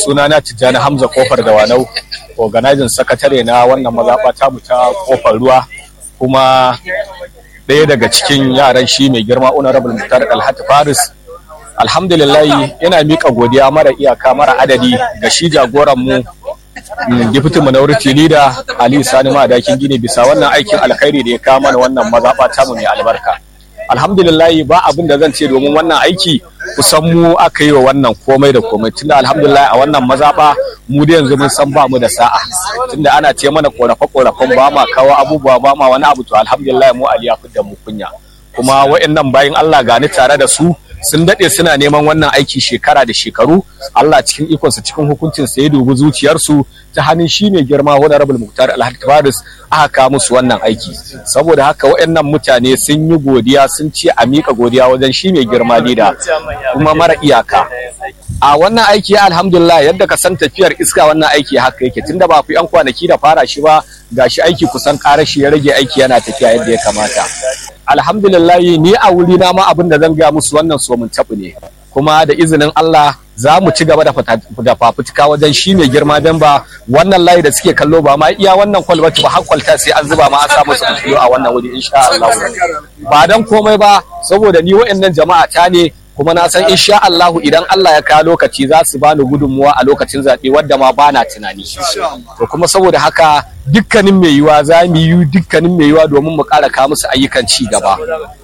sunana Tijjani Hamza Kofar da Wanau, organizing sakatare na wannan mazaɓa ta mu ta Kofar Ruwa, kuma ɗaya daga cikin yaran shi mai girma Honorable Muktar Alhati Faris. Alhamdulillah ina miƙa godiya mara iyaka mara adadi ga shi jagoran mu Deputy Minority Leader Ali Sani Madakin Gine bisa wannan aikin alkhairi da ya kawo mana wannan mazaɓa ta mu mai albarka. Alhamdulillah ba abin da zan ce domin wannan aiki kusan mu aka yi wa wannan komai da komai tunda alhamdulillah a wannan mazaɓa mu da yanzu mun san ba mu da sa'a tunda ana ce mana korafe korafen ba ma kawo abubuwa ba ma wani abu to alhamdulillah mu Ali ya da mu kunya kuma wayannan bayin Allah gani tare da su sun daɗe suna neman wannan aiki shekara da shekaru Allah cikin ikonsa cikin hukuncin sa ya dubi zuciyarsu ta hannun shi mai girma honorable Muktar Alhaji Faris aka kawo musu wannan aiki saboda haka waɗannan mutane sun yi godiya sun ce a miƙa godiya wajen shi mai girma lida kuma mara iyaka a wannan aiki alhamdulillah yadda ka san tafiyar iska wannan aiki haka yake tunda ba ku yan kwanaki da fara shi ba gashi aiki kusan ƙarashi ya rage aiki yana tafiya yadda ya kamata alhamdulillah ni a wuri na ma abin da zan ga musu wannan so mun tabu ne kuma da izinin Allah za mu ci gaba da fafutuka wajen shi mai girma don ba wannan layi da suke kallo ba ma iya wannan kwalbati ba har kwalta sai an zuba ma an samu su fitiyo a wannan wuri insha Allah ba dan komai ba saboda ni wa'annan jama'a ta ne kuma na san insha Allah idan Allah ya kawo lokaci za su bani gudunmuwa a lokacin zaɓe wadda ma bana tunani to kuma saboda haka dukkanin mai yiwa za mu yi dukkanin mai yiwa domin mu ƙara kawo musu ayyukan ci gaba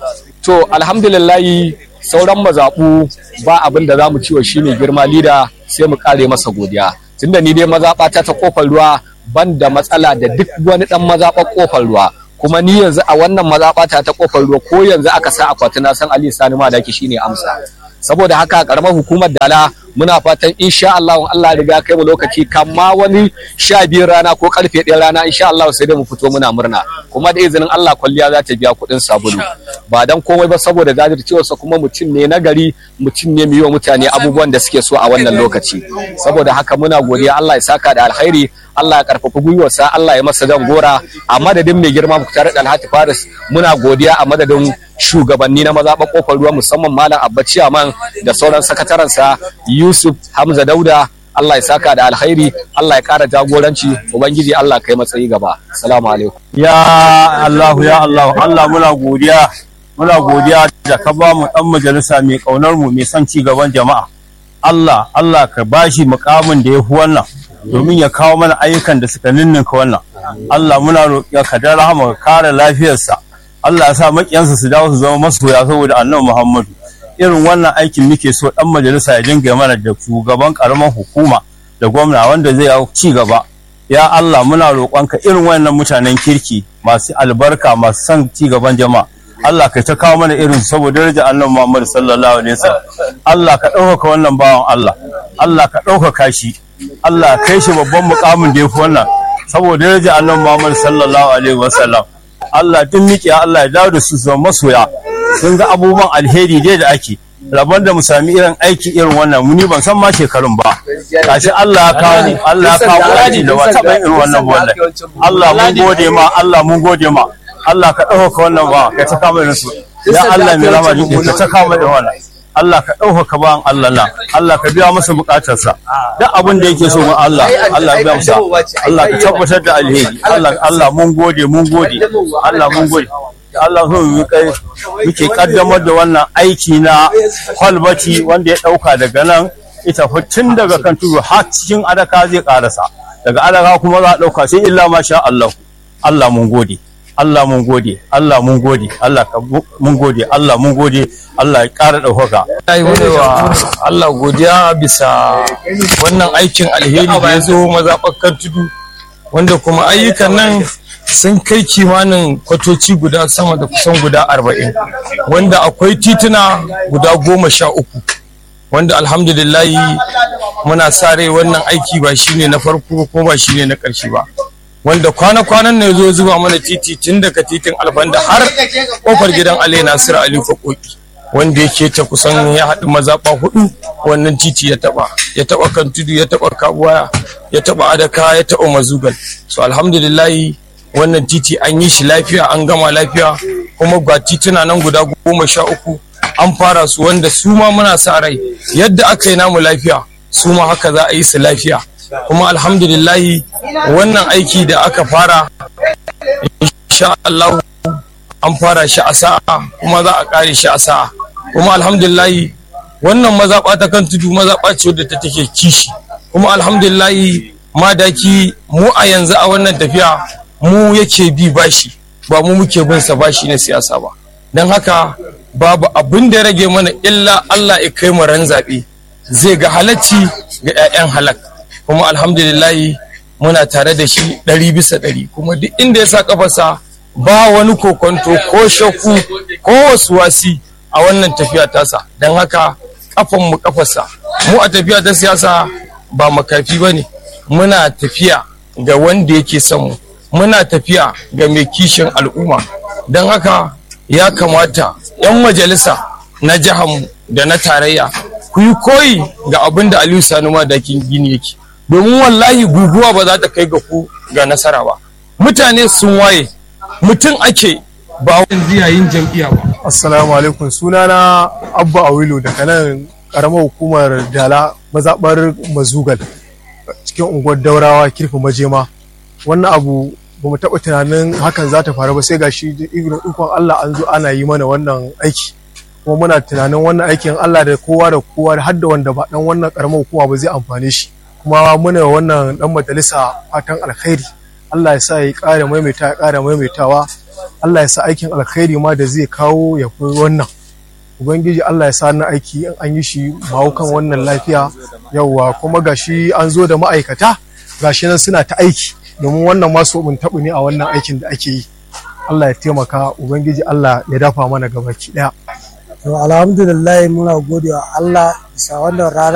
to alhamdulillahi sauran mazaɓu ba abin da za mu ciwo shi ne girma lida sai mu kare masa godiya tunda ni dai mazaɓa ta ta kofar ruwa ban da matsala da duk wani ɗan mazaɓar kofar ruwa kuma ni yanzu a wannan mazaɓa ta ta kofar ruwa ko yanzu aka sa akwati na san Ali Sani Madaki shine amsa saboda haka karamar hukumar Dala muna fatan insha Allah Allah riga kai mu lokaci kamma wani sha biyar rana ko karfe ɗaya rana insha Allah sai dai mu fito muna murna kuma da izinin Allah kwalliya za ta biya kuɗin sabulu ba dan komai ba saboda jajircewarsa kuma mutum ne na gari mutum ne mai wa mutane abubuwan da suke so a wannan lokaci saboda haka muna godiya Allah ya saka da alkhairi Allah ya karfafa gwiwarsa Allah ya masa jan gora a madadin mai girma Muktar Alhaji Faris muna godiya a madadin shugabanni na mazaɓa kofar ruwa musamman Malam Abba Ciyaman da sauran sakatarensa Yusuf Hamza Dauda Allah ya saka da alkhairi Allah ya ƙara jagoranci ubangiji Allah kai matsayi gaba assalamu alaikum ya Allah ya Allah Allah muna godiya muna godiya da ka ba mu dan majalisa mai kaunar mu mai son ci gaban jama'a Allah Allah ka bashi mukamin da ya fi wannan domin ya kawo mana ayyukan da suka ninninka wannan Allah muna roƙiya ka da rahama ka kare lafiyarsa Allah ya sa makiyansa su dawo su zama masoya saboda annabi Muhammadu irin wannan aikin muke so dan majalisa ya dinga mana da shugaban karamar hukuma da gwamna wanda zai ci gaba ya Allah muna roƙonka irin wannan mutanen kirki masu albarka masu son ci gaban jama'a Allah ka ta kawo mana irin saboda daraja annabi Muhammad sallallahu alaihi wasallam Allah ka ɗaukaka wannan bawan Allah Allah ka ɗaukaka shi Allah kai shi babban mukamin da yafi wannan saboda daraja annabi Muhammad sallallahu alaihi wasallam Allah duk miƙe Allah ya dawo da su zama masoya sun ga abubuwan alheri dai da ake rabon da mu sami irin aiki irin wannan muni ban san ma shekarun ba kashi Allah ya kawo Allah ya kawo aiki da wata ban irin wannan wallahi Allah mun gode ma Allah mun gode ma Allah ka ɗaukaka wannan ba ka ta kama irin su ya Allah mai rama jiki ka ta kama irin wannan Allah ka ɗaukaka ba Allah na Allah ka biya masa bukatarsa duk abin da yake so ma Allah Allah ya biya masa Allah ka tabbatar da alheri Allah Allah mun gode mun gode Allah mun gode Allah so mu kai muke kaddamar da wannan aiki na kwalbati wanda ya dauka daga nan ita tun daga kan tudu har cikin adaka zai karasa daga adaka kuma za a dauka sai illa ma sha Allah Allah mun gode Allah mun gode Allah mun gode Allah ka mun gode Allah mun gode Allah ya ƙara ɗaukaka. Ai wa Allah godiya bisa wannan aikin alheri da ya zo mazaɓakan tudu wanda kuma ayyukan nan sun kai kimanin kwatoci guda sama da kusan guda arba'in wanda akwai tituna guda goma sha uku wanda alhamdulillahi muna sa rai wannan aiki ba shine na farko ko ba shine na ƙarshe ba wanda kwana-kwanan ne zo zuba mana titi tun daga titin albanda har kofar gidan ale nasiru ali fakoki wanda yake ta kusan ya haɗu mazaɓa hudu wannan titi ya taɓa ya taɓa kan tudu ya taɓa kabuwa ya taɓa adaka ya taɓa mazugal so alhamdulillahi wannan titi an yi shi lafiya an gama lafiya kuma ga tituna nan guda goma sha uku an fara su wanda su ma muna sa rai yadda aka yi namu lafiya su ma haka za a yi su lafiya kuma alhamdulillahi wannan aiki da aka fara insha Allah an fara shi a sa'a kuma za a kare shi a sa'a kuma alhamdulillahi wannan mazaɓa ta kan tudu mazaɓa ce wadda ta take kishi kuma alhamdulillahi madaki mu a yanzu a wannan tafiya mu yake bi bashi ba mu muke bin sa bashi na siyasa ba don haka babu abin da rage mana illa Allah ya kai mu ran zaɓe zai ga halacci ga 'ya'yan halak kuma alhamdulillahi muna tare da shi ɗari bisa ɗari kuma duk inda ya sa kafarsa ba wani kokonto ko shakku ko wasu wasi a wannan tafiya tasa don haka kafan mu kafarsa mu a tafiya ta siyasa ba makafi ba ne muna tafiya ga wanda yake son mu muna tafiya ga mai kishin al'umma don haka ya kamata 'yan majalisa na mu da na tarayya ku yi koyi ga abin da aliyu sani madakin gini yake domin wallahi guguwa ba za ta kai ga ku ga nasara ba mutane sun waye mutum ake ba wani yayin jam'iyya ba assalamu alaikum sunana abba awilu daga nan karamar hukumar dala mazaɓar mazugal cikin unguwar daurawa kirfi majema wannan abu ba mu taɓa tunanin hakan za ta faru ba sai gashi ikon Allah an zo ana yi mana wannan aiki kuma muna tunanin wannan aikin Allah da kowa da kowa da hadda wanda ba dan wannan karamar hukuma ba zai amfane shi kuma muna wannan dan majalisa fatan alkhairi Allah ya sa ya ƙara maimaita ya ƙara maimaitawa Allah ya sa aikin alkhairi ma da zai kawo ya fi wannan ubangiji Allah ya sa na aiki in an yi shi kan wannan lafiya yauwa kuma gashi an zo da ma'aikata gashi nan suna ta aiki domin wannan masu mun taɓu ne a wannan aikin da ake yi Allah ya taimaka ubangiji Allah ya dafa mana gabaki ɗaya to alhamdulillah muna gode wa Allah bisa wannan rana